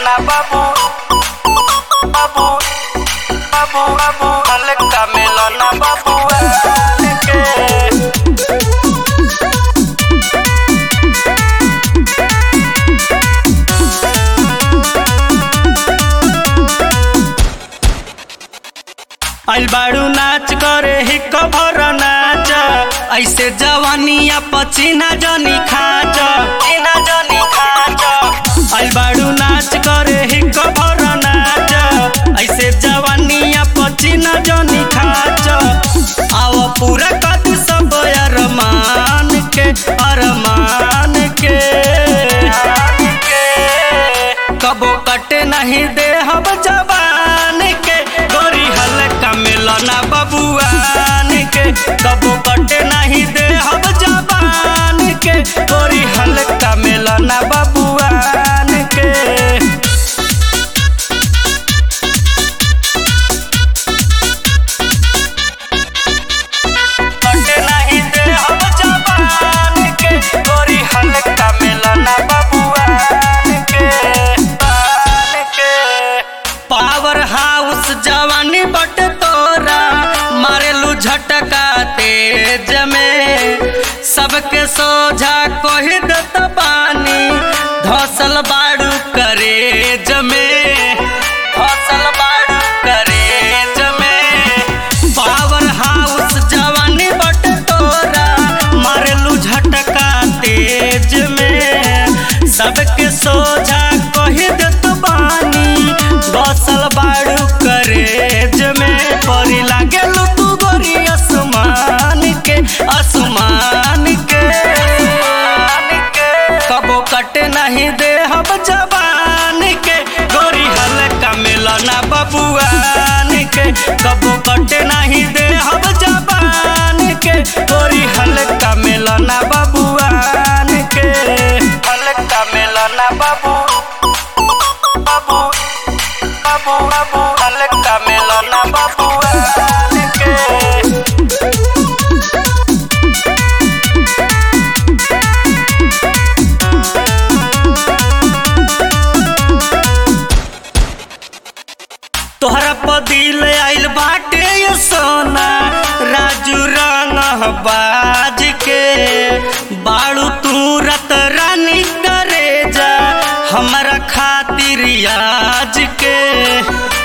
मेलना बाबू बाबू बाबू बाबू हल्का मेलना बाबू के आइल बाड़ू नाच करे ही कभर नाच ऐसे जवानिया पचीना जनी खाच चीना जनी खाच आइल बाड़ू नाच करे ही कभर नाच ऐसे जवानिया पचीना जनी खाच आव पूरा कद सब अरमान के अरमान के कबो कटे नहीं दे हम जवान के गोरी हल्का मिलना बबुआन के कबो कटे नहीं दे हम जवान के गोरी हल्का मिलना बबुआन के कटे नहीं दे हम जवान के गोरी हल्का मिलना बबुआन के बान के पावर हाउस जवानी बट तोरा मारेलू झटका तेज में सबके सोझा कोही दत बानी धसल बाड़ू करेज में धसल बाड़ू करेज में पावर हाउस जवानी बट तोरा मारेलू झटका तेज में सबके सोझा कही दत बानी बसल बाड़ू करेज में परी लागेलू तू गोरी आसमान के आसमान के कबो कटे नहीं दे हम जवान के गोरी हल्का मिलना बबुआन के कबो कटे नहीं दे हम जवान के गोरी हल्का मिलना बबुआन के हल्का मिलना बाबू बाबू बाबू बाबू हल्का मिलना बबुआन के तोहरा पदिल आइल बाटे ये सोना राजू रंग बाज के बाड़ू तू रत रानी करे जा हमारा खातिर आज के